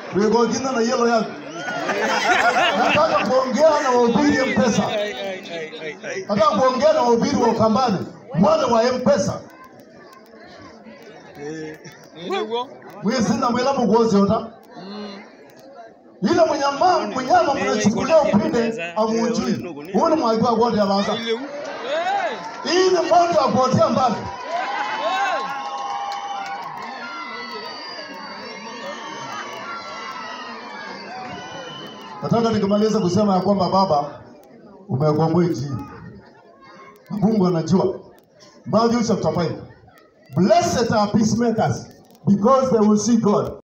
wegogina na yelo yangu nataka kuongea na wahubiri mpesa nataka kuongea na wahubiri wa ukambani wale wa mpesa mwisina mwila mugoziota ile munyama munyama mnachukulia upinde amunjui uni mwaigwa gwote abaza hii ni moto akuotea mbali nataka nikimaliza kusema ya kwamba baba umekomboa nchi na mungu anajua matthew chapter 5 blessed are peacemakers because they will see god